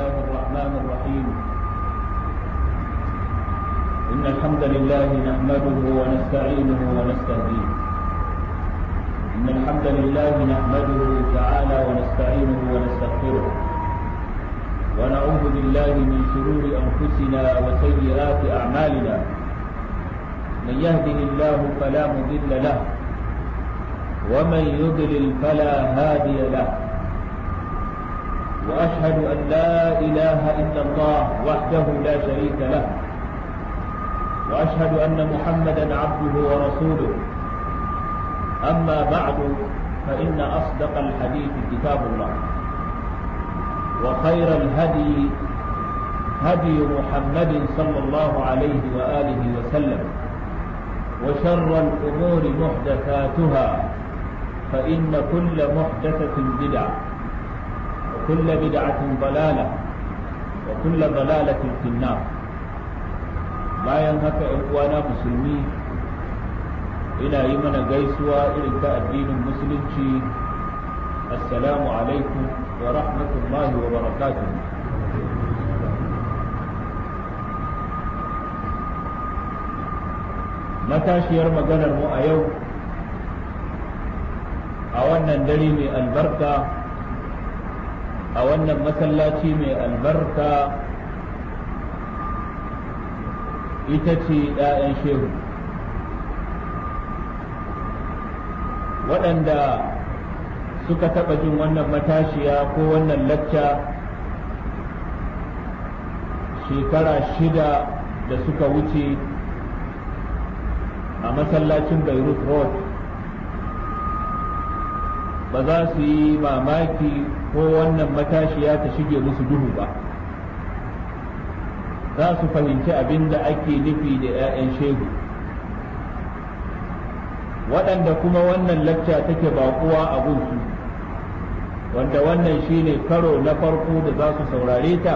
الله الرحمن الرحيم إن الحمد لله نحمده ونستعينه ونستهديه إن الحمد لله نحمده تعالى ونستعينه ونستغفره ونعوذ بالله من شرور أنفسنا وسيئات أعمالنا من يهده الله فلا مضل له ومن يضلل فلا هادي له واشهد ان لا اله الا الله وحده لا شريك له واشهد ان محمدا عبده ورسوله اما بعد فان اصدق الحديث كتاب الله وخير الهدي هدي محمد صلى الله عليه واله وسلم وشر الامور محدثاتها فإن كل محدثة بدعة وكل بدعة ضلالة وكل ضلالة في النار bayan haka ‘yan uwana musulmi ina yi mana gaisuwa irin ta addinin musulunci assalamu alaikum wa rahmatullahi wa barakatuh matashiyar maganar mu a yau a wannan dare mai albarka a wannan masallaci mai albarka ita ce ‘ya'yan shehu waɗanda suka taɓa jin wannan matashiya ko wannan lacca shekara shida da suka wuce a masallacin beirut road ba za su yi mamaki ko wannan matashiya ta shige musu duhu ba za su fahimci abin da ake nufi da 'ya'yan shehu waɗanda kuma wannan lacca take baƙuwa a gunsu wanda wannan shine karo na farko da za su saurare ta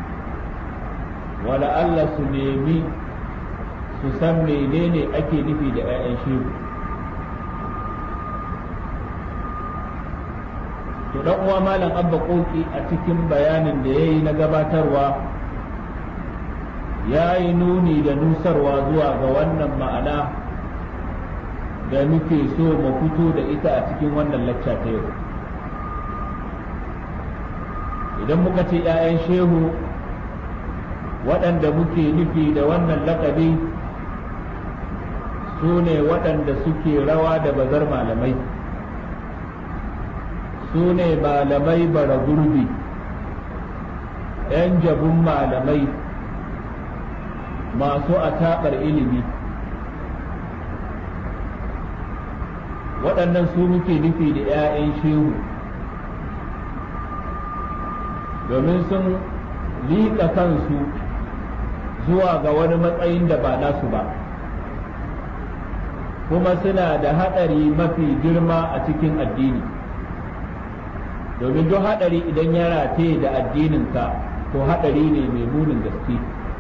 wala Allah su nemi su san menene ake nufi da 'ya'yan shehu to dan uwa malam abba koki a cikin bayanin da ya yi na gabatarwa ya yi nuni da nusarwa zuwa ga wannan ma'ana da muke so mu fito da ita a cikin wannan lacca ta yau idan muka ce 'ya'yan shehu waɗanda muke nufi da wannan lakabi su ne waɗanda suke rawa da bazar malamai su ne malamai bara gurbi ‘yan jabun malamai masu ataɓar ilimi waɗannan su muke nufi da ‘ya'yan shehu domin sun liƙa kansu zuwa ga wani matsayin da ba nasu ba kuma suna da haɗari mafi girma a cikin addini. domin duk haɗari idan ya rataye da addininka to haɗari ne mai munin gaske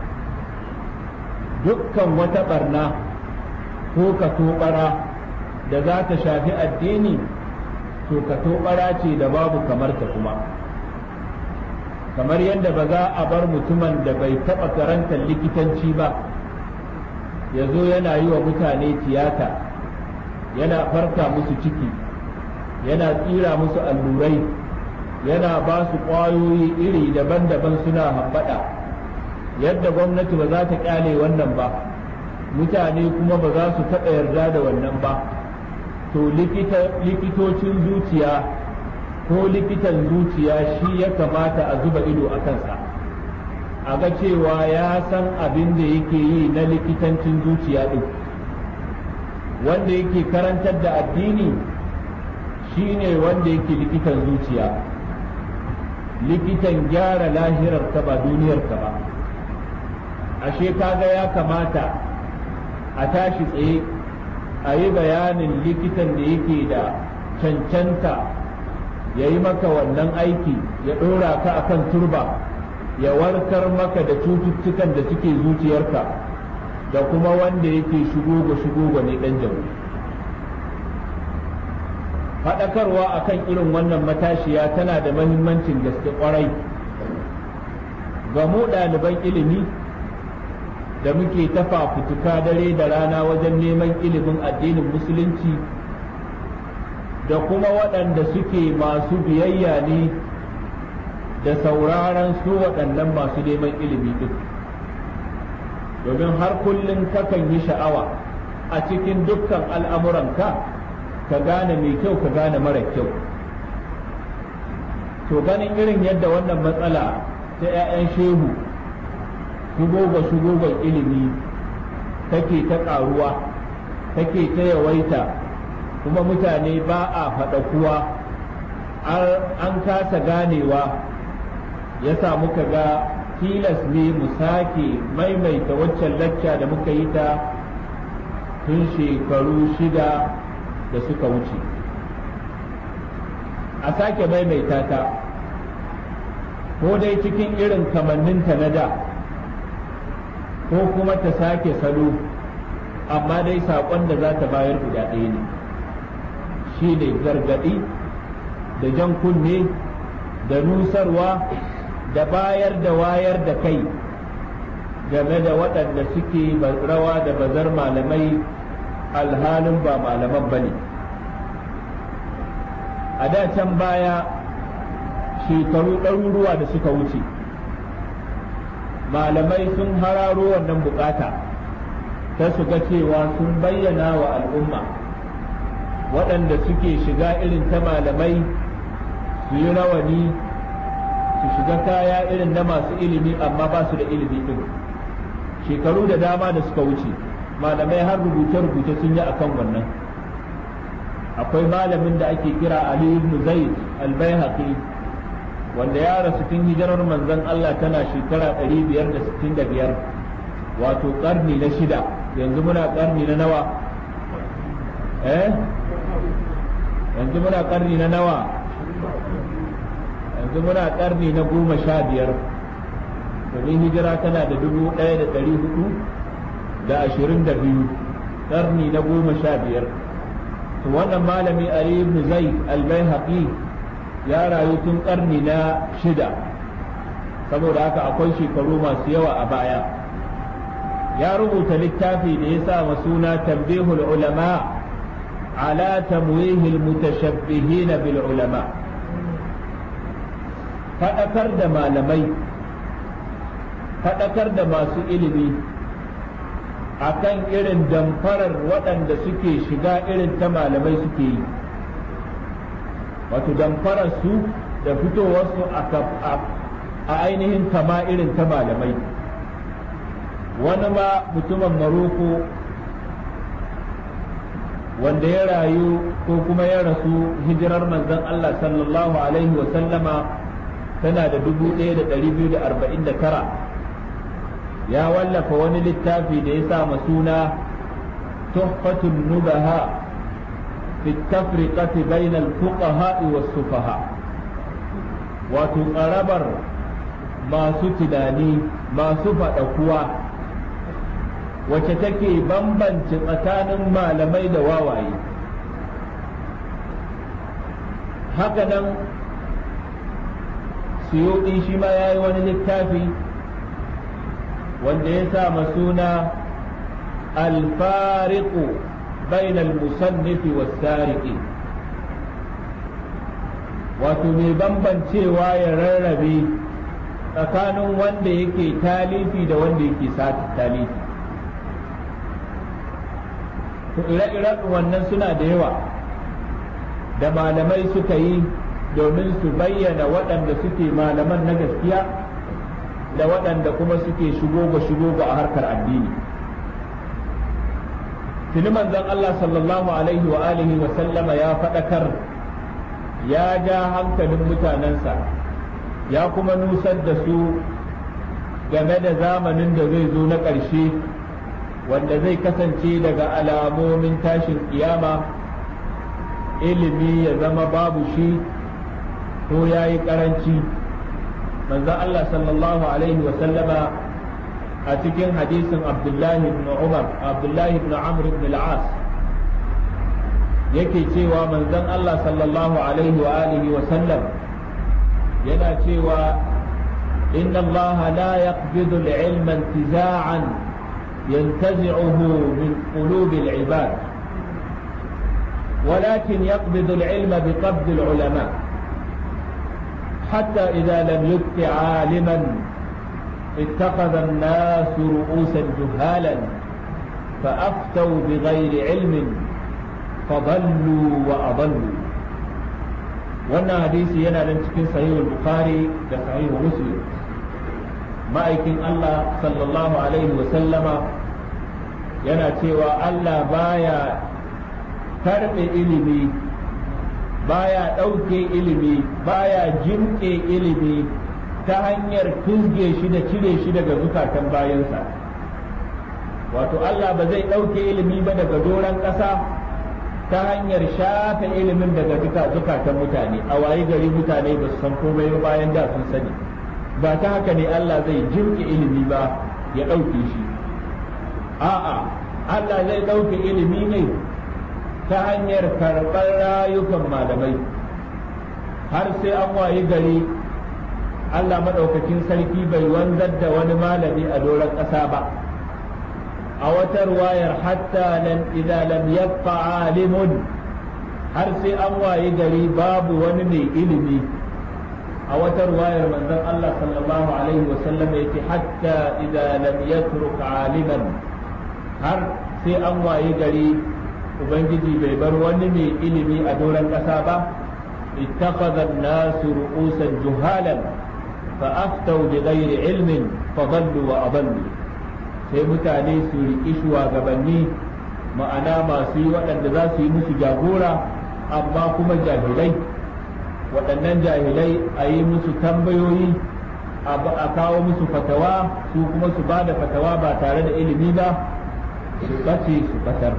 dukkan wata barna ko ka tobara da za ta shafi addini to ka tobara ce da babu kamar ta kuma kamar yadda ba za a bar mutumin da bai taɓa karantar likitanci ba ya zo yana yi wa mutane tiyata yana farka musu ciki yana tsira musu allurai yana ba su ƙwayoyi iri daban-daban suna hambaɗa yadda gwamnati ba za ta ƙyale wannan ba mutane kuma ba za su taɓa yarda da wannan ba to likitocin zuciya ko likitan zuciya shi ya kamata a zuba ido a kansa a ga cewa ya san abin da yake yi na likitancin zuciya ɗin wanda yake karantar da addini shi ne wanda yake likitan zuciya likitan gyara lahirarka ba duniyarka ba ashe kaga ya kamata a tashi tsaye a yi bayanin likitan da yake da cancanta ya yi maka wannan aiki ya ɗora ka akan turba ya warkar maka da cututtukan da suke zuciyarka da kuma wanda yake shigo shigo ne ɗan jamu faɗakarwa akan irin wannan matashiya tana da mahimmancin gaske ƙwarai ga mu ɗaliban ilimi da muke ta fafutuka dare da rana wajen neman ilimin addinin musulunci da kuma waɗanda suke masu biyayya ne da sauraron su waɗannan masu neman ilimi ɗin domin har kullum kakan yi sha'awa a cikin dukkan al'amuranka ka gane mai kyau ka gane mara kyau to ganin irin yadda wannan matsala ta 'ya'yan shehu shugoga shugogan ilimi take ta ƙaruwa take ta yawaita kuma mutane ba a faɗa kuwa an kasa ganewa ya sa muka ga tilas ne mu sake maimaita waccan lacca da muka yi ta tun shekaru shida da suka wuce a sake maimaita ta ko dai cikin irin kamanninta na da ko kuma ta sake salo amma dai saƙon da za ta bayar guda ɗaya ne shi ne gargaɗi da jan kunne da nusarwa da bayar da wayar da kai game da waɗanda suke rawa da bazar malamai alhalin ba malaman ba ne a da can baya shekaru ɗaruruwa da suka wuce malamai sun hararo wannan bukata ta su ga cewa sun bayyana wa al'umma waɗanda suke shiga irin ta malamai su yi rawani su shiga kaya irin na masu ilimi amma ba su da ilimi ɗin shekaru da dama da suka wuce malamai har rubuce-rubuce sun yi akan wannan akwai malamin da ake kira Ali ibn Zaid al-Baihaqi wanda ya rasu tun hijirar manzon Allah tana shekara 565 wato karni na shida yanzu muna karni na nawa eh yanzu muna karni na nawa yanzu muna karni na goma sha biyar domin hijira tana da dubu ɗaya da ɗari hudu da ashirin da biyu karni na goma sha biyar to wannan malami Ali ibn Zaid al-Baihaqi ya rayu tun karni na shida saboda haka akwai shekaru masu yawa a baya ya rubuta littafi da ya sa suna tambihul ulama ala tamwihil mutashabbihin bil ulama faɗakar da malamai faɗakar da masu ilimi akan irin damfarar waɗanda suke shiga irin ta malamai suke yi wato damfarar su da fitowarsu a ainihin kama irin ta malamai wani ma mutumin maroko wanda ya rayu ko kuma ya rasu hijirar manzon Allah sallallahu alaihi wa sallama tana da 1249 ya wallafa wani littafi da ya sa suna tuhfatun nubaha fi tafriqati bainal fuqaha was sufaha wato ƙarabar masu tunani masu faɗakuwa wacce take bambance tsakanin malamai da wawaye hakanan suyuɗi shi ma ya yi wani littafi wanda ya sa suna alfariqu bainal musannifi was-sariqi wato mai bambancewa ya rarrabe tsakanin wanda yake talifi da wanda yake sati talifi to ire-iren wannan suna da yawa da malamai suka yi domin su bayyana waɗanda suke malaman na gaskiya da waɗanda kuma suke shigo-shigo a harkar addini tuni manzon Allah sallallahu alaihi wa alihi wa sallama ya faɗakar ya ja hankalin mutanensa ya kuma nusar da su game da zamanin da zai zo na ƙarshe wanda zai kasance daga alamomin tashin kiyama ilimi ya zama babu shi ko ya yi ƙaranci manzon Allah sallallahu alaihi wa sallama a cikin hadisin abdullahi ibn umar abdullahi ibn amr ibn al-as yake cewa manzon Allah sallallahu alaihi wa alihi wa sallam yana cewa إن الله لا يقبض العلم انتزاعا ينتزعه من قلوب العباد ولكن يقبض العلم بقبض العلماء حتى إذا لم يبق عالما اتخذ الناس رؤوسا جهالا فأفتوا بغير علم فضلوا وأضلوا wannan hadisi yana nan cikin sahihul bukhari da sahihul muslim ma'aikin Allah sallallahu alaihi wa sallama yana cewa Allah baya karɓe ilimi baya ɗauke ilimi baya jimƙe ilimi ta hanyar fizge shi da cire shi daga zukatan bayansa wato Allah ba zai ɗauke ilimi ba daga doron ƙasa ta hanyar shafe ilimin daga duka zukatan mutane a wayi gari mutane ba su san komai ba bayan da sun sani ba ta haka ne Allah zai jimƙe ilimi ba ya ɗauke shi a'a Allah zai ɗauke ilimi ne ta hanyar karɓar rayukan malamai har sai an wayi gari Allah maɗaukakin sarki bai wanzar da wani malami a doron ƙasa ba a wata ruwayar hatta nan idan lam yabqa alimun har sai an wayi gari babu wani mai ilimi a wata ruwayar manzon Allah sallallahu alaihi wa sallam yace hatta idan lam yatruk aliman har sai an wayi gari ubangiji bai bar wani mai ilimi a doron ƙasa ba ittakhadha an-nasu ru'usan juhalan fa aftau bi ghairi ilmin fa dallu wa adallu sai mutane su riƙi shugabanni ma'ana masu yi waɗanda za su yi musu jagora amma kuma jahilai waɗannan jahilai a yi musu tambayoyi a kawo musu fatawa su kuma su ba da fatawa ba tare da ilimi ba su ɓace su ɓatar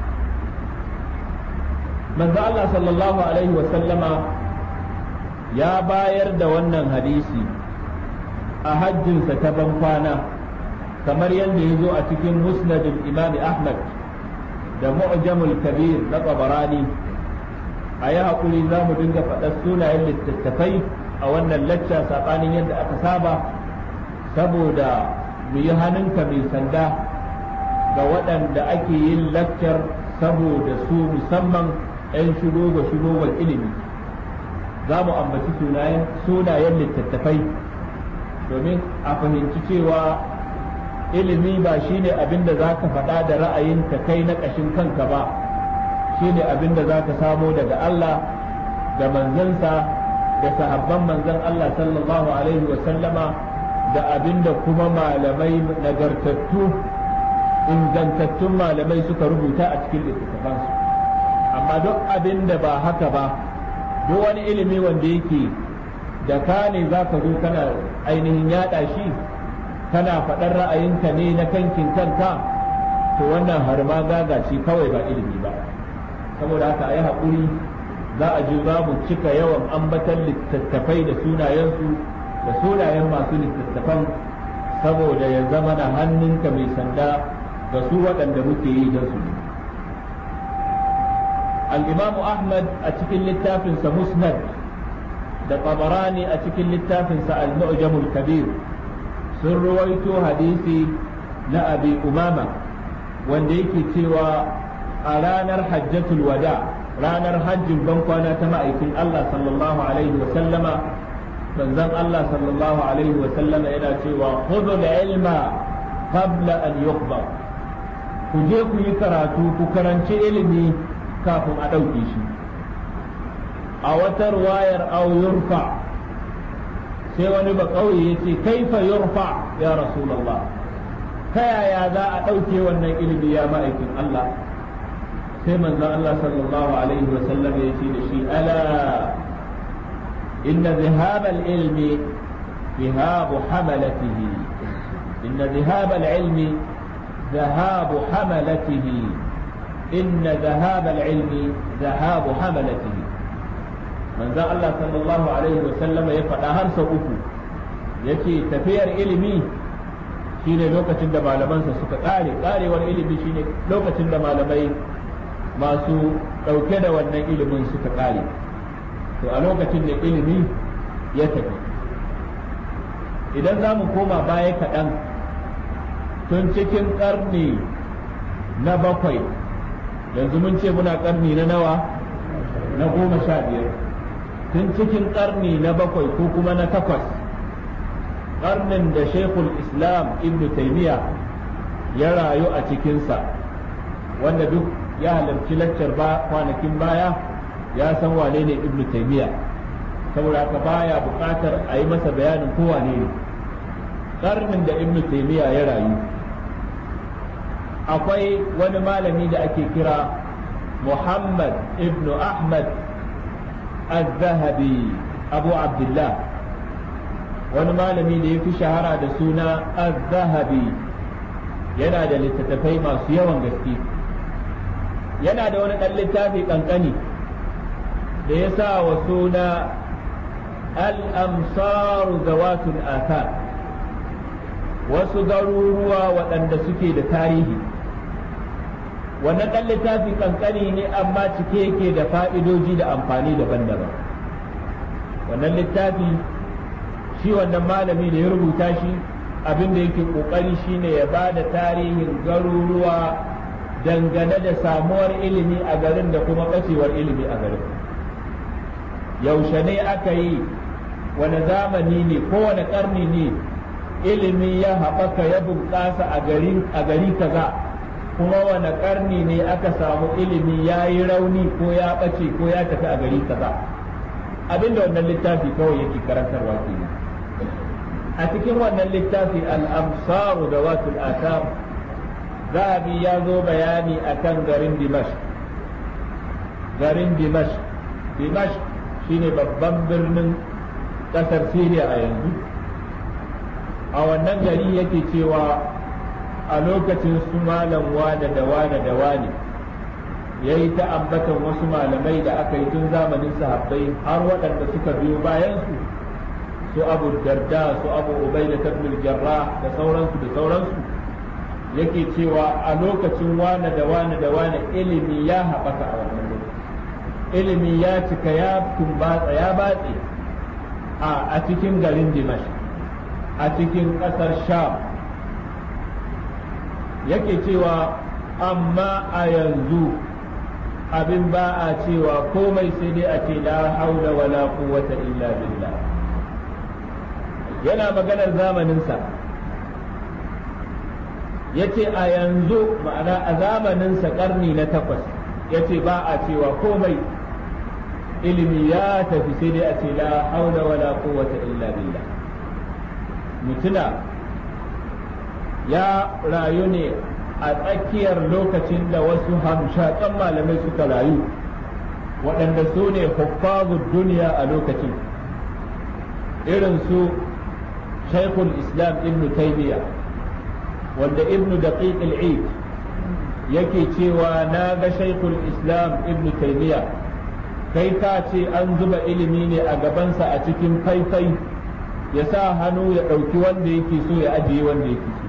manzo Allah sallallahu alaihi wasallama ya bayar da wannan hadisi a hajjinsa ta ban kwana kamar yadda ya zo a cikin musnadin imam ahmad da mu'jamul kabir na tabarani a yi haƙuri za mu dinga faɗar sunayen littattafai a wannan lacca saɓanin yadda aka saba saboda mu yi hannunka mai sanda ga waɗanda ake yin laccar saboda su musamman 'yan shigo ga shigowar ilimi za mu ambaci sunayen littattafai domin a fahimci cewa ilimi ba shine abin da za ka faɗa da ra'ayinka kai na ƙashin kanka ba shine abin da za ka samo daga Allah da manzansa da sahabban manzan Allah sallallahu alaihi wa sallama da abin da kuma malamai nagartattu ingantattun malamai suka rubuta a cikin littattafansu amma duk abin da ba haka ba duk wani ilimi wanda yake da ka ne za ka zo kana ainihin yaɗa shi kana faɗar ra'ayinka ne na kankin kanka to wannan har ma gaga ce kawai ba ilimi ba saboda haka a yi haƙuri za a ji za mu cika yawan ambatan littattafai da sunayensu da sunayen masu littattafan saboda ya zama na hannunka mai sanda ga su waɗanda muke yi don su الإمام أحمد أتكل للتافن مسند da tabarani a cikin littafinsa al-mu'jamul kabir sun ruwaito hadisi na abi umama wanda yake cewa a ranar hajjatul wada ranar hajjin bankwana ta ma'aikin Allah sallallahu alaihi wa sallama manzon Allah sallallahu alaihi wa sallama yana cewa khudhul ilma qabla an yuqda ku je ku yi karatu ku karanci ilimi kafin a ɗauke shi a wata ruwayar au yurfa sai wani ba ƙauye ya ce kaifa yurfa ya rasulallah ta yaya za a ɗauke wannan ilimi ya ma'aikin Allah sai manzon Allah sallallahu alaihi wa sallam ya ce da shi ala inna zihab al-ilmi ذهاب حملته إن ذهاب العلم ذهاب حملته إن ذهاب العلم ذهاب حملته manzon Allah sallallahu alaihi wa sallama ya faɗa har sau uku yace tafiyar ilimi shine lokacin da malamansa suka ƙare ƙarewar ilimi shine lokacin da malamai masu ɗauke da wannan ilimin suka ƙare to a lokacin da ilimi ya tafi idan za mu koma baya kaɗan tun cikin ƙarni na bakwai yanzu mun ce muna ƙarni na nawa na goma sha biyar tun cikin ƙarni na bakwai ko kuma na takwas ƙarnin da shekul islam ibn taimiyya ya rayu a cikinsa wanda duk ya halarci laccar ba kwanakin baya ya san wane ne ibn taimiyya saboda haka baya buƙatar a yi masa bayanin ko wane ne ƙarnin da ibn taimiyya ya rayu akwai wani malami da ake kira muhammad ibn ahmad al-zahabi abu abdullah wani malami da ya fi shahara da suna al-zahabi yana da littattafai masu yawan gaske yana da wani ɗan littafi ƙanƙani da ya sa wa suna al-amsaru zawatul athar wasu garuruwa waɗanda suke da tarihi wannan ɗan littafi ƙanƙani ne amma cike yake da fa'idoji da amfani daban-daban wannan littafi shi wannan malami da ya rubuta shi abin da yake ƙoƙari shine ya ba da tarihin garuruwa dangane da samuwar ilimi a garin da kuma ɓacewar ilimi a garin yaushe ne aka yi wani zamani ne kowane ƙarni ne ilimi ya haɓaka ya bunƙasa a gari kaza kuma wane ƙarni ne aka samu ilimi ya yi rauni ko ya ɓace ko ya tafi a gari kaza abinda wannan littafi kawai yake karantarwa ke a cikin wannan littafi al'amsaru da watul asam zahabi ya zo bayani akan garin dimash garin dimash dimash shine babban birnin ƙasar siriya a yanzu a wannan gari yake cewa a lokacin su malam wane da wane da wane ya yi ta ambatan wasu malamai da aka yi tun zamanin sahabbai har waɗanda suka biyo bayansu su abu darda su abu ubai da tabbul jarra da sauransu da sauransu yake cewa a lokacin wane da wane da wane ilimi ya haɓaka a wannan lokaci ilimi ya cika ya tumbatsa ya batse a cikin garin dimash a cikin ƙasar sham yake cewa amma a yanzu abin ba a cewa komai sai dai a ce la haula wala quwwata illa billah yana maganar zamaninsa yace a yanzu ma'ana a zamaninsa karni na takwas yace ba a cewa komai ilimi ya tafi sai dai a ce la haula wala quwwata illa billah mutuna ya rayu ne a tsakiyar lokacin da wasu hamshakan malamai suka rayu waɗanda su ne huffazu duniya a lokacin irin su shaikhul islam ibn taymiya wanda ibn daqiq al-eid yake cewa na ga shaikhul islam ibn taymiya kai ka ce an zuba ilimi ne a gabansa a cikin faifai ya sa hannu ya ɗauki wanda yake so ya ajiye wanda yake so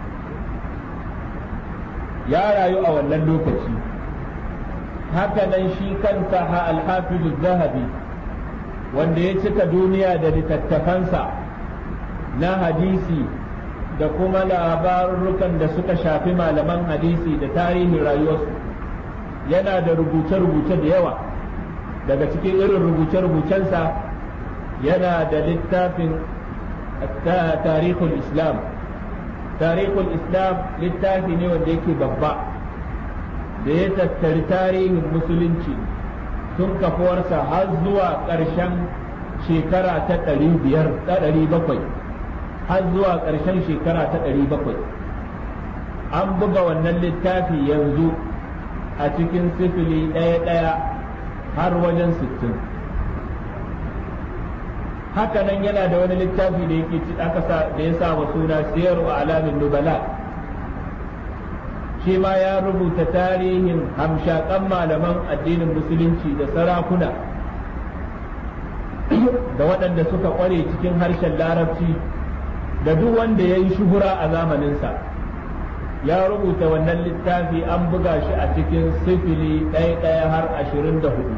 ya rayu a wannan lokaci haka nan shi kansa ha alhafizu zahabi wanda ya cika duniya da littattafansa na hadisi da kuma labarurrukan da suka shafi malaman hadisi da tarihin rayuwarsu yana da rubuce-rubuce da yawa daga cikin irin rubuce-rubucensa yana da littafin tarihul islam tarihul islam littafi ne wanda yake babba da ya tattari tarihin musulunci tun kafuwarsa har zuwa ƙarshen shekara ta ɗari biyar ta ɗari bakwai har zuwa ƙarshen shekara ta ɗari bakwai an buga wannan littafi yanzu a cikin sifili ɗaya-ɗaya har wajen sittin haka nan yana da wani littafi da yake ci aka sa da ya sa wa suna siyaru alamin nubala shi ma ya rubuta tarihin hamshakan malaman addinin musulunci da sarakuna da waɗanda suka ƙware cikin harshen larabci da duk wanda ya yi shuhura a zamaninsa ya rubuta wannan littafi an buga shi a cikin sifili ɗaya-ɗaya har ashirin da hudu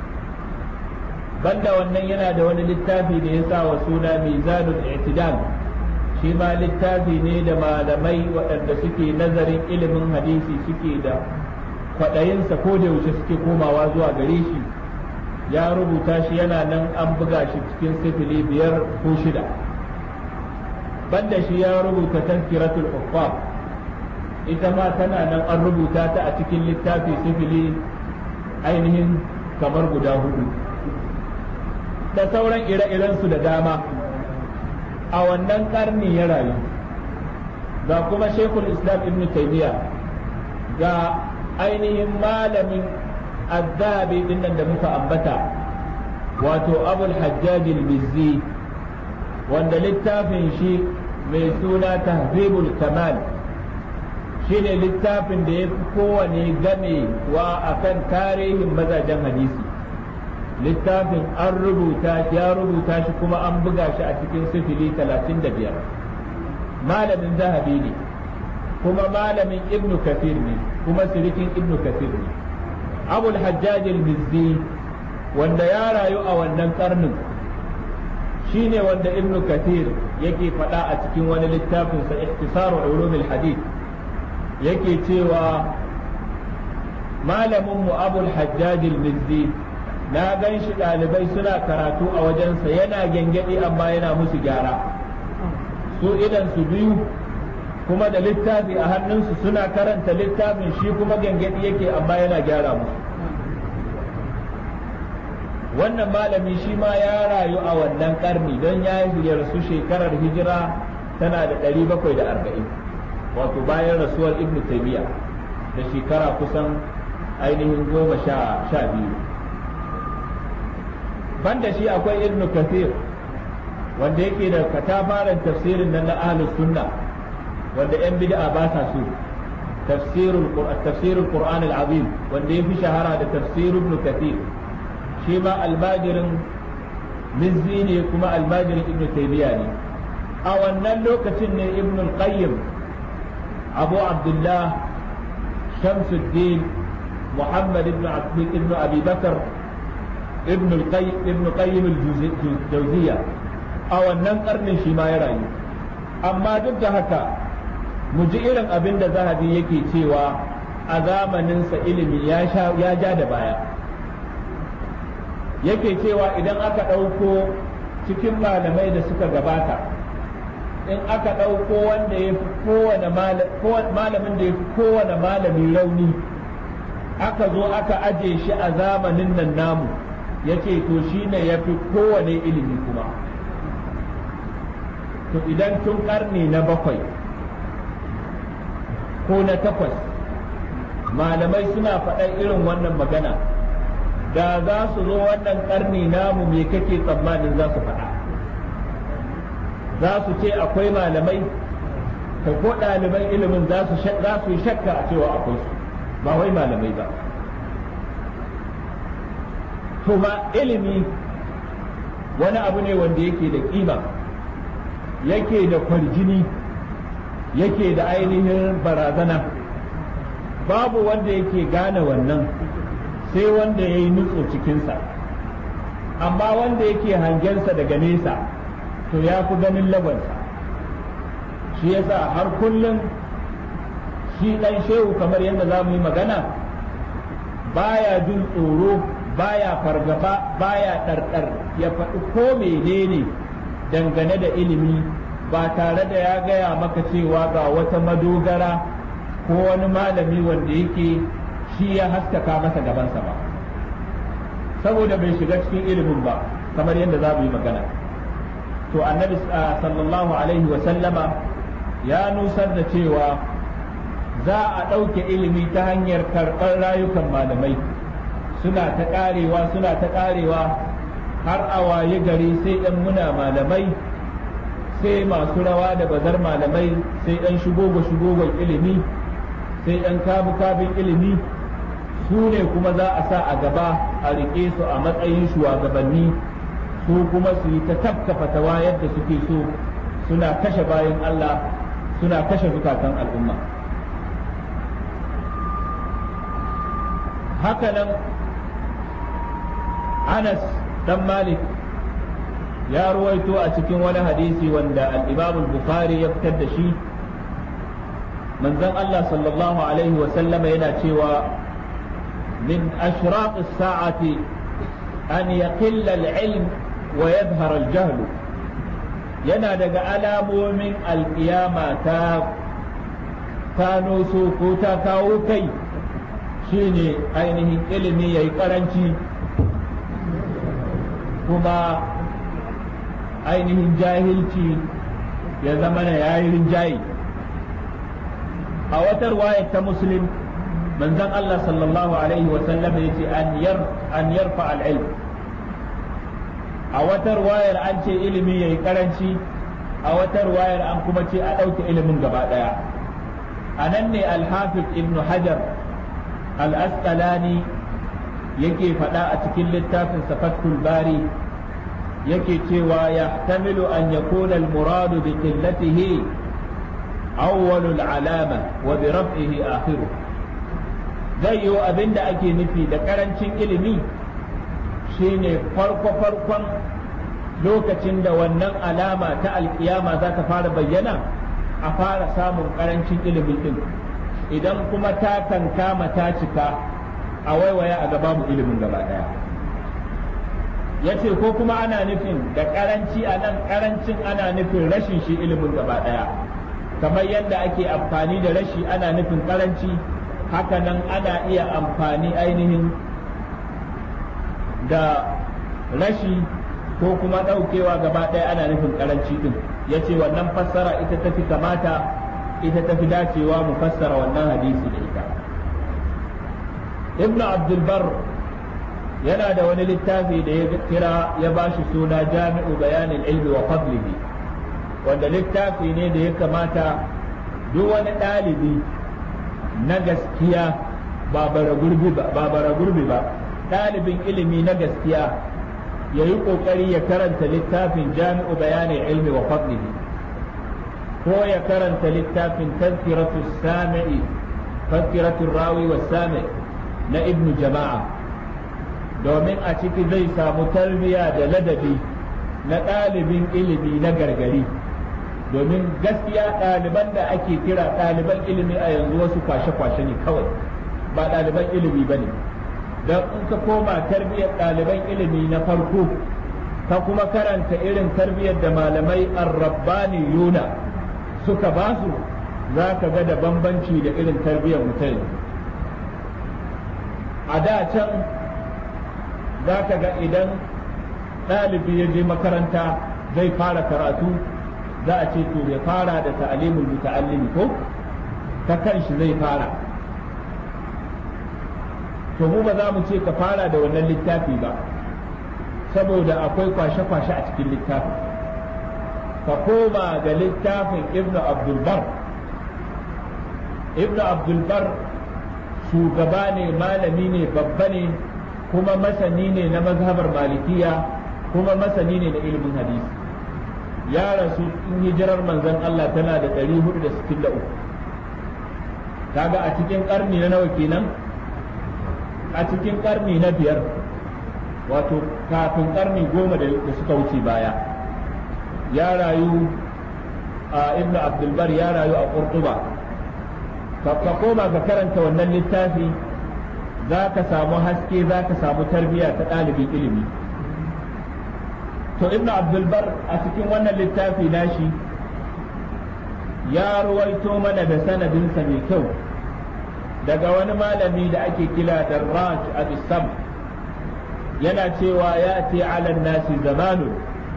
banda wannan yana da wani littafi da ya sa wa suna mizanul i'tidal shi ma littafi ne da malamai waɗanda suke nazarin ilimin hadisi suke da kwaɗayinsa ko da yaushe suke komawa zuwa gare shi ya rubuta shi yana nan an buga shi cikin sifili biyar ko shida banda shi ya rubuta tazkiratul uffaf ita ma tana nan an rubuta ta a cikin littafi sifili ainihin kamar guda hudu da sauran ire-irensu da dama a wannan karni ya rayu ga kuma shekul islam ibn taymiya ga ainihin malamin azzabi din nan da muka ambata wato abul hajjaj al-mizzi wanda littafin shi mai suna tahzibul kamal shine littafin da ya fi kowane gamewa akan tarihin mazajen hadisi littafin an rubuta ya rubuta shi kuma an buga shi a cikin sifili talatin da biyar malamin zahabi ne kuma malamin ibnu kafir ne kuma sirikin ibnu kafir ne abul hajjaj al-mizzi wanda ya rayu a wannan karnin shine wanda ibnu kathir yake faɗa a cikin wani littafin sa ihtisaru ulumul hadith yake cewa malamin mu abul hajjaj al-mizzi na gan shi ɗalibai suna karatu a wajensa yana gyangyaɗi amma yana musu gyara su idan su biyu kuma da littafi a hannunsu suna karanta littafin shi kuma gyangyaɗi yake amma yana gyara musu wannan malami shi ma ya rayu a wannan karni don ya rasu shekarar hijira tana da 740 wato bayan rasuwar ibn taymiya da shekara kusan ainihin goma sha biyu banda shi akwai ibn kathir wanda yake da katafaren tafsirin nan na ahlus sunna wanda yan bid'a ba sa so tafsirul tafsirul qur'an al-azim wanda yafi shahara da tafsir ibn kathir shi ma almajirin mizzi ne kuma almajirin ibn taymiya ne a wannan lokacin ne ibn al-qayyim abu abdullah shamsuddin muhammad ibn ibn abi bakar ibn al-qayyim ibn qayyim al-jawziyya a wannan karnin shi ma ya rayu amma duk da haka mu ji irin abin da zahabi yake cewa a zamaninsa ilimi ya ja da baya yake cewa idan aka ɗauko cikin malamai da suka gabata in aka ɗauko wanda ya fi kowane malamin da ya fi kowane malami rauni aka zo aka aje shi a zamanin nan namu ya ce to shi ne ya fi kowane ilimi kuma to idan tun ƙarni na bakwai ko na takwas malamai suna faɗan irin wannan magana da za su zo wannan karni namu me kake tsammanin za su faɗa za su ce akwai malamai ka ko ɗaliban ilimin za su yi shakka a cewa akwai su ba wai malamai ba to ma ilimi wani abu ne wanda yake da kima yake da kwarjini yake da ainihin barazana babu wanda yake gane wannan sai wanda ya yi nutso cikinsa amma wanda yake hangensa daga nesa to ya fi ganin lagonsa shi yasa har kullum shi ɗan shehu kamar yadda za mu yi magana baya jin tsoro baya fargaba baya ɗarɗar ya faɗi ko menene dangane da ilimi ba tare da ya gaya maka cewa ga wata madogara ko wani malami wanda yake shi ya haskaka masa gabansa ba saboda bai shiga cikin ilimin ba kamar yadda za mu yi magana to annabi sallallahu alaihi wa sallama ya nusar da cewa za a ɗauke ilimi ta hanyar karɓar rayukan malamai suna ta ƙarewa suna ta ƙarewa har a waye gari sai ɗan muna malamai sai masu rawa da bazar malamai sai ɗan shigogo shigogon ilimi sai ɗan kabu kabin ilimi su ne kuma za a sa a gaba a riƙe su a matsayin shugabanni su kuma su yi ta tafka fatawa yadda suke so suna kashe bayan Allah suna kashe zukatan al'umma hakanan Anas dan Malik ya ruwaito a cikin wani hadisi wanda al-imam al-bukhari ya fitar da shi manzon Allah sallallahu alaihi wa sallama yana cewa min ashraq as-sa'ati an yaqilla al-ilm wa yadhhar al-jahl yana daga alamomin alkiyama ta kano so ko ta kawo kai shine ainihin ilimi yayi karanci kuma ainihin jahilci ya zama na yayi rinjaye a wata ruwaya ta muslim manzon Allah sallallahu alaihi wa sallam yace an yar an yarfa al-ilm a wata ruwayar an ce ilimi yayi karanci a wata ruwayar an kuma ce a ɗauke ilimin gaba ɗaya a nan ne al-hafiz ibn hajar al-asqalani yake faɗa a cikin littafin fathul bari yake cewa yahtamilu an yakuna al-muradu bi qillatihi awwalul alama wa bi raf'ihi akhiru zai yi abinda ake nufi da karancin ilimi shine farko farkon lokacin da wannan alama ta alkiyama za ta fara bayyana a fara samun karancin ilimin din idan kuma ta kankama ta cika a waiwaya a gaba mu ilimin gaba daya ya ce ko kuma ana nufin da karanci a nan karancin ana nufin rashin shi ilimin gaba daya kamar yadda ake amfani da rashi ana nufin karanci hakanan ana iya amfani ainihin da rashi ko kuma ɗaukewa gaba ɗaya ana nufin karanci din ya ce wannan fassara ita tafi kamata ita tafi dacewa mu fassara wannan hadisi da ita ibnu abdulbar yana da wani littafi da ya kira ya bashi suna jami'u bayanin ilmi wa fadlihi wanda littafi ne da ya kamata duk wani ɗalibi na gaskiya ba bara gurbi ba ɗalibin ilimi na gaskiya ya yi ƙoƙari ya karanta littafin jami'u bayanin ilmi wa fadlihi ko ya karanta littafin tazkiratu sami'i tazkiratu rawi wa sami na ibnu jama'a domin a ciki zai samu tarbiya da ladabi na ɗalibin ilimi na gargari domin gaskiya ɗaliban da ake kira ɗaliban ilimi a yanzu wasu kwashe-kwashe ne kawai ba ɗaliban ilimi ba ne don in ka koma tarbiyyar ɗaliban ilimi na farko ka kuma karanta irin tarbiyyar da malamai arrabbani yuna suka ba su za ka ga da bambanci da irin tarbiyyar mutum a da can za ka ga idan ɗalibi ya je makaranta zai fara karatu za a ce to ya fara da ta'alimul muta'allimi ko ta kanshi zai fara to mu ba za mu ce ka fara da wannan littafi ba saboda akwai kwashe-kwashe a cikin littafin ka koma ga littafin ibn abdulbar ibn abdulbar shugaba ne malami ne babba ne kuma masani ne na mazhabar malikiya kuma masani ne na ilimin hadisi ya rasu in hijirar manzon Allah tana da 463 kaga a cikin karni na nawa kenan a cikin karni na biyar wato kafin karni goma da suka wuce baya ya rayu a ibn abdulbar ya rayu a kurtuba ka koma ka karanta wannan littafi za ka samu haske za ka samu tarbiyya ta ɗalibin ilimi to ibn abdulbar a cikin wannan littafi nashi ya ruwaito mana da sanadinsa mai kyau daga wani malami da ake kila da raj abisam yana cewa ya ce ala nasi zamanu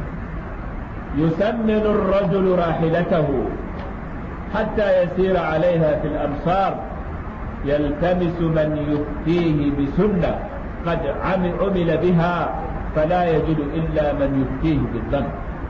يسمن الرجل راحلته حتى يسير عليها في الأمصار يلتمس من يفتيه بسنة قد عمل بها فلا يجد إلا من يفتيه بالظن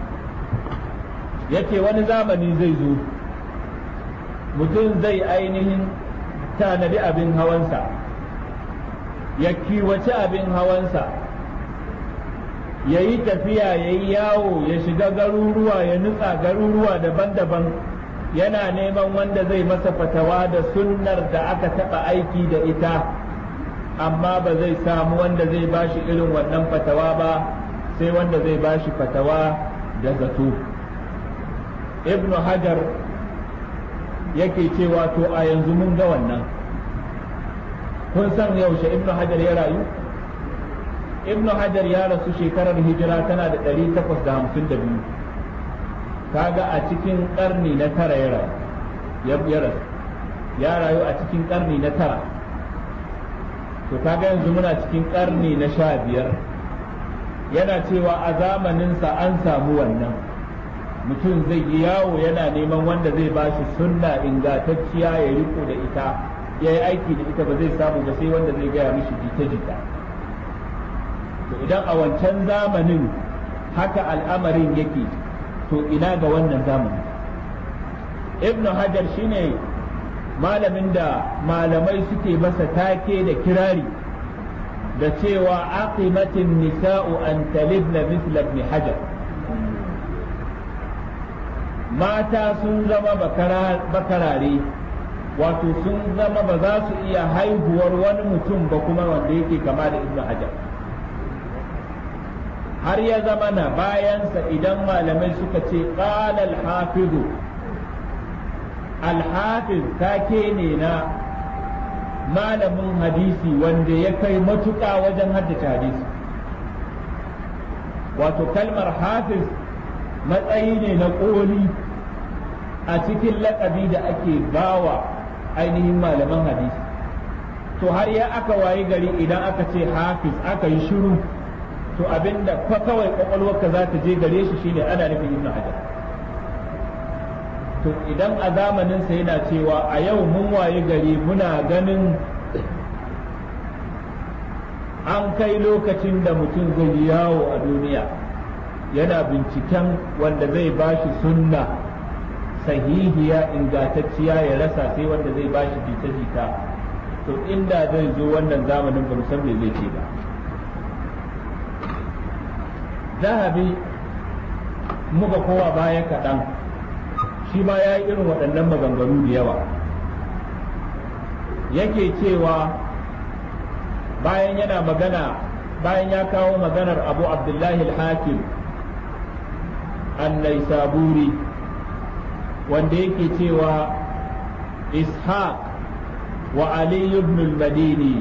yake wani zamani zai zo mutum zai ainihin tanadi abin hawansa ya kiwace abin hawansa ya yi tafiya ya yi yawo ya shiga garuruwa ya nutsa garuruwa daban-daban yana neman wanda zai masa fatawa da sunnar da aka taɓa aiki da ita amma ba zai samu wanda zai bashi irin wannan fatawa ba sai wanda zai bashi fatawa da zato ibnu hajar yake cewa to a yanzu mun ga wannan kun san yaushe ibnu hajar ya rayu ibnu hajar ya rasu shekarar hijira tana da 852 kaga a cikin karni na tara ya rayu ya rasu ya rayu a cikin karni na tara to kaga yanzu muna cikin karni na sha biyar yana cewa a zamaninsa an samu wannan mutum zai yi yawo yana neman wanda zai ba shi sunna ingantacciya ya riko da ita ya yi aiki da ita ba zai samu ba sai wanda zai gaya mishi jita-jita to idan a wancan zamanin haka al'amarin yake to ina ga wannan zamani ibnu hajar shine malamin da malamai suke masa take da kirari da cewa aqimatin nisa'u an talibna mithla ibn hajar mata sun zama bakarare wato sun zama ba za su iya haihuwar wani mutum ba kuma wanda yake kama da ibn hajar har ya zama na bayansa idan malamai suka ce qala al-hafizu al-hafiz take ne na malamin hadisi wanda ya kai matuƙa wajen haddace hadisi wato kalmar hafiz matsayi ne na ƙoli a cikin laƙabi da ake bawa ainihin malaman hadisi to har ya aka wayi gari idan aka ce hafiz aka yi shiru to abinda fa kawai kwakwalwarka za ta je gare shi shine ana nufin ibnu hajar to idan a zamaninsa yana cewa a yau mun waye gari muna ganin an kai lokacin da mutum zai yi yawo a duniya yana binciken wanda zai bashi sunna sahihiya ingantacciya ya rasa sai wanda zai bashi jita-jita to inda zai zo wannan zamanin ba san me zai ce ba zahabi muka kowa baya kaɗan shi ma ya yi irin waɗannan maganganu da yawa yake cewa bayan yana magana bayan ya kawo maganar abu abdullahi al-hakim annai saburi wanda yake cewa ishaq wa ali ibn al-madini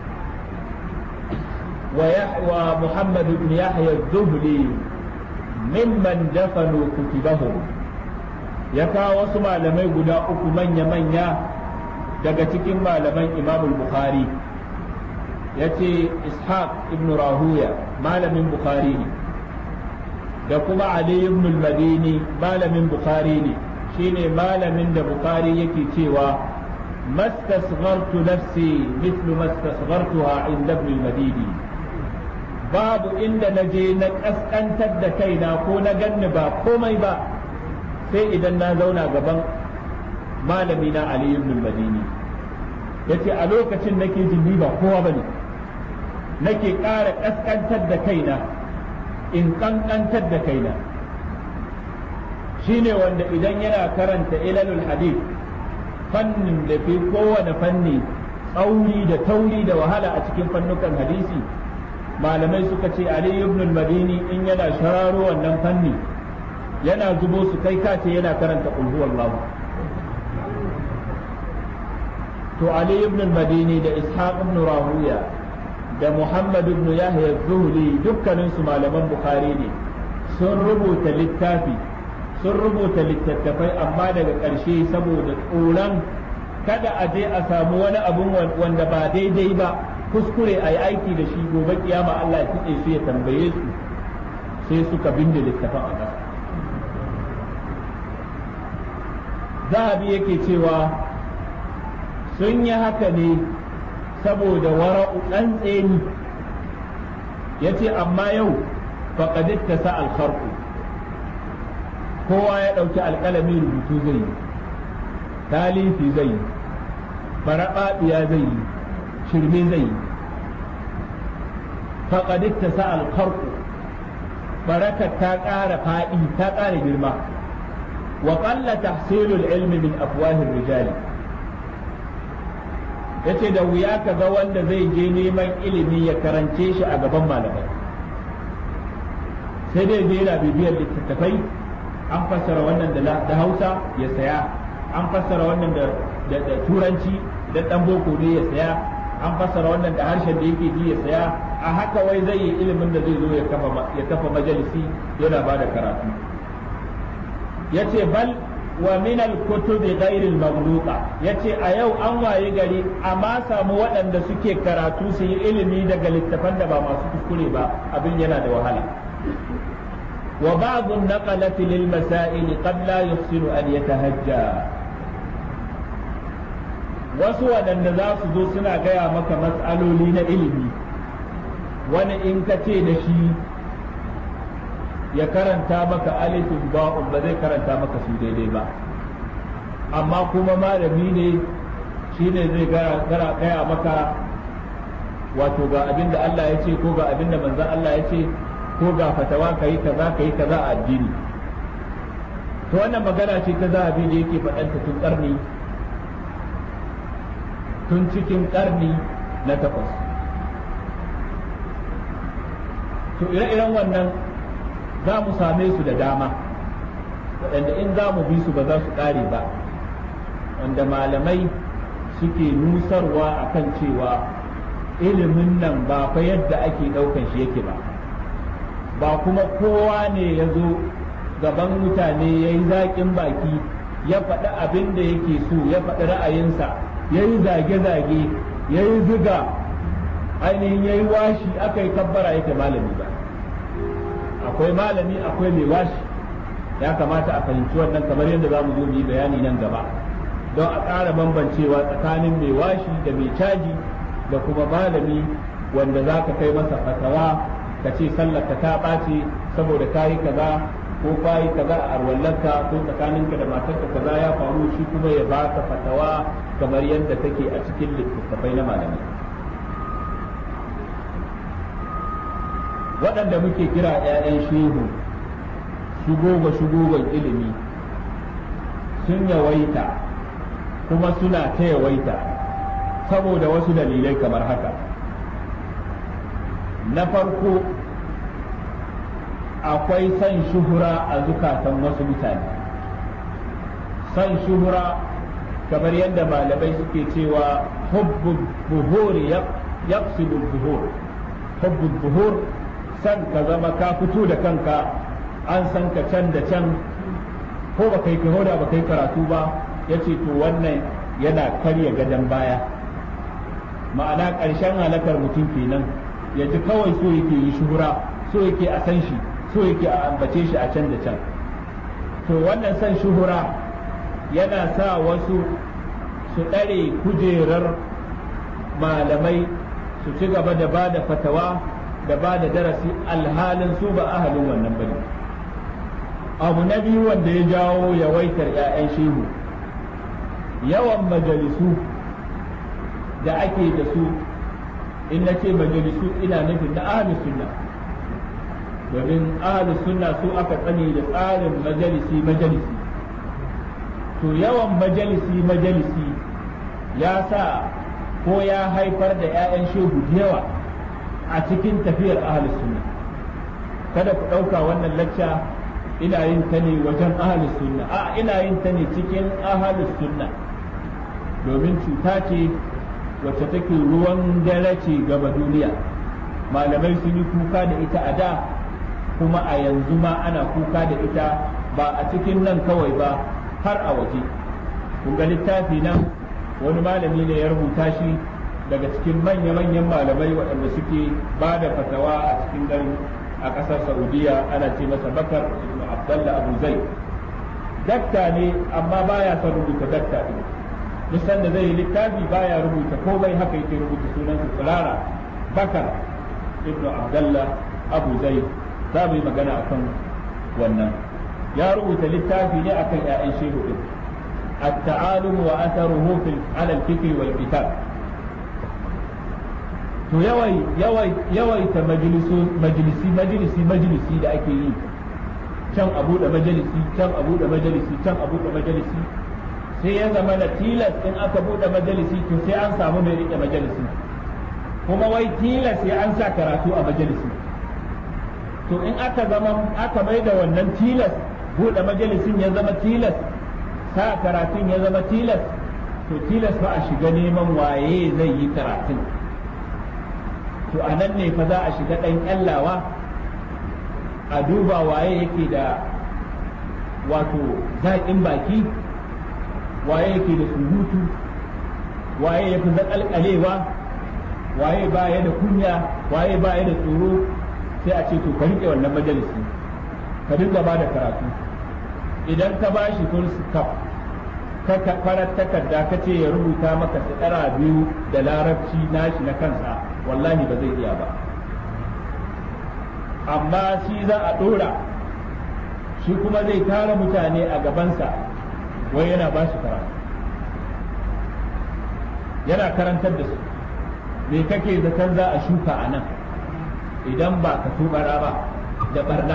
wa muhammad ibn yahya az-zuhli mimman dafanu kutubahum ya kawo wasu malamai guda uku manya-manya daga cikin malaman imam bukhari ya ce ishaq ibn rahuya malamin bukhari ne da kuma ali ibn madini malamin bukhari ne shine malamin da bukhari yake cewa mastasghartu nafsi mithlu mastasghartuha inda ibn madini babu inda na je na kaskantar da kaina ko na ganni ba komai ba sai idan na zauna gaban malami na Ali ibn Madini yace a lokacin nake jin ni ba kowa bane nake ƙara kaskantar da kaina in kankantar da kaina shine wanda idan yana karanta ilalul hadith fannin da fi kowane fanni tsauri da tauri da wahala a cikin fannukan hadisi malamai suka ce Ali ibn Madini in yana shararo wannan fanni yana zubo su kai kace yana karanta qul huwallahu to Ali ibn al-Madini da Ishaq ibn Rahuya da Muhammad ibn Yahya az-Zuhli dukkanin su malaman Bukhari ne sun rubuta littafi sun rubuta littattafai amma daga ƙarshe saboda tsoron kada a je a samu wani abun wanda ba daidai ba kuskure a yi aiki da shi gobe kiyama Allah ya kitse su ya tambaye su sai suka binde littafin a ƙasa zahabi yake cewa sun yi haka ne saboda wara'u ɗan tseni ya ce amma yau faƙadit ta sa alfarku kowa ya ɗauki alƙalami rubutu zai yi talifi zai yi faraɓaɓiya zai yi shirme zai yi faƙadit ta sa alfarku barakar ta ƙara faɗi ta ƙara girma وقل تحصيل العلم من أفواه الرجال yace da wuya ka ga wanda zai je neman ilimi ya karance shi a gaban malamai sai dai zai yana bibiyar littattafai an fassara wannan da hausa ya saya an fassara wannan da turanci da dan boko ne ya saya an fassara wannan da harshen da yake ji ya saya a haka wai zai yi ilimin da zai zo ya kafa majalisi yana ba da karatu ya ce bal wa min al-kutubi ghayr al-maghluqa yace a yau an waye gari amma samu waɗanda suke karatu su yi ilimi daga littafan da ba masu kuskure ba abin yana da wahala wa ba'd an-naqalati lil masail qad la yuhsinu an yatahajja wasu waɗanda za su zo suna gaya maka matsaloli na ilimi wani in ka ce da shi ya karanta maka alifin ba'un ba zai karanta maka su daidai ba amma kuma malami ne shi ne zai gara gaya maka wato ga abin da Allah ya ce ko ga abin da manzan Allah ya ce ko ga fatawa ka yi kaza ka yi kaza a addini to wannan magana ce ta zahabi da yake faɗanta tun ƙarni tun cikin ƙarni na takwas to ire-iren wannan za mu same su da dama waɗanda in za mu bi su ba za su ƙare ba wanda malamai suke nusarwa a kan cewa ilimin nan ba fa yadda ake ɗaukan shi yake ba ba kuma kowa ne ya zo gaban mutane ya yi zaƙin baki ya faɗi abin da yake so ya faɗi ra'ayinsa ya yi zage-zage ya yi ziga ainihin ya yi washi aka yi kabbara yake malami ba akwai malami akwai mai washi ya kamata a fahimci wannan kamar yadda za mu zo mu yi bayani nan gaba don a ƙara bambancewa tsakanin mai washi da mai caji da kuma malami wanda za ka kai masa fatawa ka ce sallarka ta ɓace saboda ka yi kaza ko ka yi kaza a arwallarka ko tsakaninka da matarka kaza ya faru shi kuma ya baka fatawa kamar yadda take a cikin littattafai na malamai waɗanda muke kira 'ya'yan shehu shugoba shugoban ilimi sun yawaita kuma suna ta yawaita saboda wasu dalilai kamar haka na farko akwai son shuhura a zukatan wasu mutane son shuhura kamar yadda malamai suke cewa hubbu buhuri yaqsidu buhur hubbu buhur san ka zama ka fito da kanka an san ka can da can ko ba kai da ba kai karatu ba ya ce to wannan yana karya gadon baya ma'ana ƙarshen halakar mutum kenan ya ji kawai so yake yi shuhura so yake a san shi so yake a ambace shi a can da can to wannan san shuhura yana sa wasu su ɗare kujerar malamai su ci gaba da ba da fatawa da ba da darasi alhalin su ba ahalin wannan bane abu na biyu wanda ya jawo yawaitar 'ya'yan shehu yawan majalisu da ake da su in na ce majalisu ina nufin na ahalus sunna domin ahalus sunna su aka tsani da tsarin majalisi majalisi to yawan majalisi majalisi ya sa ko ya haifar da 'ya'yan shehu da yawa a cikin tafiyar ahalus sunna kada ku ɗauka wannan lacca ina yin ta ne wajen ahalus sunna a ina yin ta ne cikin ahalus sunna domin cuta ce wacce take ruwan dare ce gaba duniya malamai sun yi kuka da ita a da kuma a yanzu ma ana kuka da ita ba a cikin nan kawai ba har a waje kun ga littafi nan wani malami ne ya rubuta shi daga cikin manya-manyan malamai waɗanda suke ba da fatawa a cikin garin a ƙasar saudiya ana ce masa bakar ibn abdallah abu zai dakta ne amma baya son rubuta dakta ɗin duk da zai yi littafi baya rubuta komai haka yake rubuta sunan su tsirara bakar ibn abdallah abu zai za mu yi magana akan wannan ya rubuta littafi ne akan 'ya'yan shehu ɗin التعالم وأثره في على الفكر والكتاب to yawai yawai yawaita majalisi majalisi majalisi da ake yi can abu da majalisi can abu da majalisi can abu da majalisi sai ya zama na tilas in aka bude majalisi to sai an samu mai rike majalisi kuma wai tilas sai an sa karatu a majalisi to in aka zama aka mai da wannan tilas buɗe majalisin ya zama tilas sa karatun ya zama tilas to tilas fa a shiga neman waye zai yi karatun to a nan ne fa za a shiga ɗan ƙyallawa a duba waye yake da wato zaƙin baki waye yake da surutu waye ya fi zaƙalƙalewa waye ba ya da kunya waye ba ya da tsoro sai a ce to ka riƙe wannan majalisi ka dinga ba da karatu idan ka ba shi full stop ka farar takarda ka ce ya rubuta maka tsara biyu da larabci nashi na kansa wallahi ba zai iya ba amma shi za a ɗora shi kuma zai tara mutane a gabansa wai yana ba su karatu yana karantar da su me kake zaton za a shuka a nan idan ba ka tubara ba da barna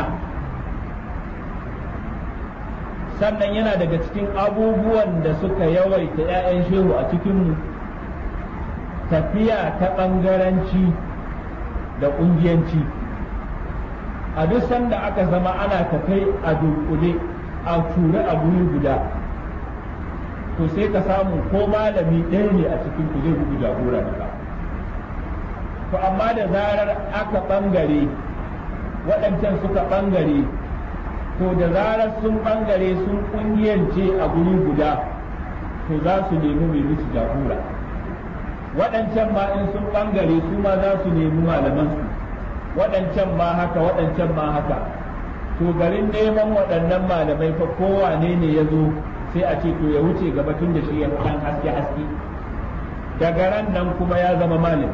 sannan yana daga cikin abubuwan da suka yawaita 'ya'yan shehu a cikinmu tafiya ta ɓangaranci da ƙungiyanci a duk sanda aka zama ana tafai a dunkule a ture a guri guda to sai ka samu ko malami ɗaya ne a cikin ku zai gudu jagora daga to amma da zarar aka ɓangare waɗancan suka ɓangare to da zarar sun ɓangare sun ƙungiyance a guri guda to za su nemi mai musu jagora waɗancan ma in sun ɓangare su ma za su nemi malamansu waɗancan ma haka waɗancan ma haka to garin neman waɗannan malamai fa kowane ne ya zo sai a ce to ya wuce gaba tun da shi ya ɗan haske haske daga ran nan kuma ya zama malami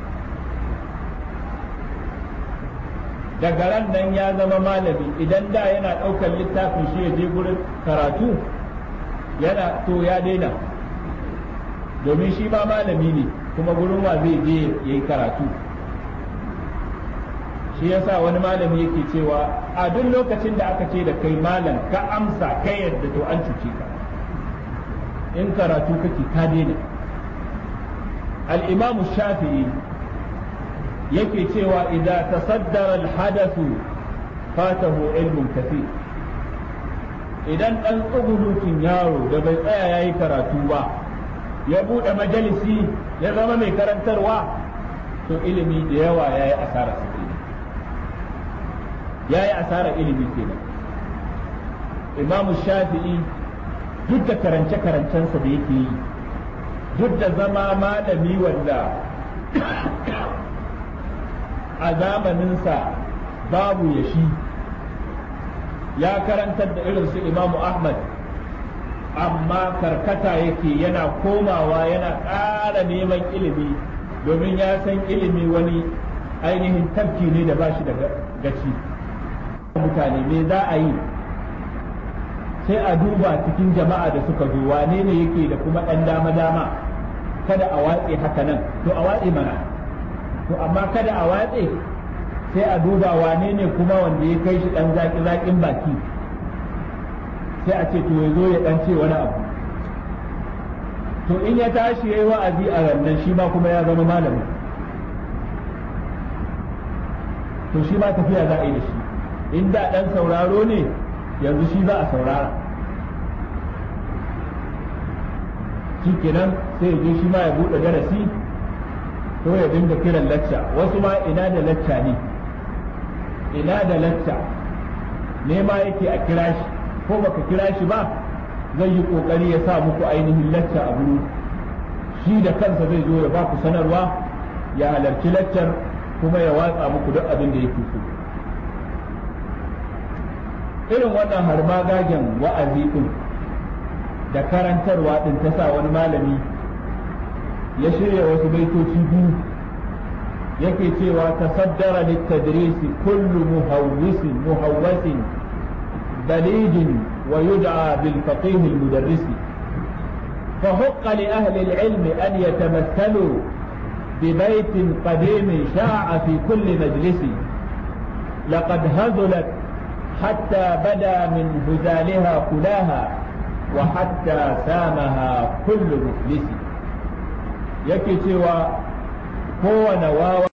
daga ran nan ya zama malami idan da yana ɗaukar littafin shi ya je gurin karatu yana to ya daina domin shi ma malami ne kuma gurin wa zai je ya yi karatu shi yasa wani malami yake cewa a duk lokacin da aka ce da kai malam ka amsa kai yadda to an cuce ka in karatu kake ka daina al-imamu shafi'i yake cewa idza tasaddara al-hadathu fatahu ilmun kathir idan dan tsugulutun yaro da bai tsaya yayi karatu ba ya bude majalisi ya zama mai karantarwa to ilimi da yawa yayi asara sa yayi asara ilimi kenan imamu shafi'i duk da karance-karancensa da yake yi duk da zama malami wanda a zamaninsa babu ya shi ya karantar da irin su imamu ahmad amma karkata yake yana komawa yana ƙara neman ilimi domin ya san ilimi wani ainihin tafki ne da ba shi da gaci mutane me za a yi sai a duba cikin jama'a da suka zo wane ne yake da kuma ɗan dama-dama kada a watse haka nan to a watse mana to amma kada a watse sai a duba wane ne kuma wanda ya kai shi ɗan zaƙi-zaƙin baki sai a ce to ya zo ya ɗan ce wani abu to in ya tashi ya yi wa'azi a rannan shi ma kuma ya zama malamin to shi ma tafiya za a yi da shi in da ɗan sauraro ne yanzu shi za a saurara shi kenan sai ya je shi ma ya buɗe darasi to ya dinga kiran lacca wasu ma ina da lacca ne ina da lacca ne ma yake a kira shi ko baka kira shi ba zai yi kokari ya sa muku ainihin lacca a buru shi da kansa zai zo ya ba ku sanarwa ya halarci laccar kuma ya watsa muku duk abin da yake so irin wannan harmagagen wa'azi din da karantarwa din ta sa wani malami ya shirya wasu baitoci biyu yake cewa tasaddara littadrisi kullu muhawwisin muhawwasin balijin wa yud'a bil faqih al mudarrisi فحق لأهل العلم أن يتمثلوا ببيت قديم شاع في كل مجلس لقد هزلت حتى بدا من هزالها كلاها وحتى سامها كل مفلس yake cewa kowane wawa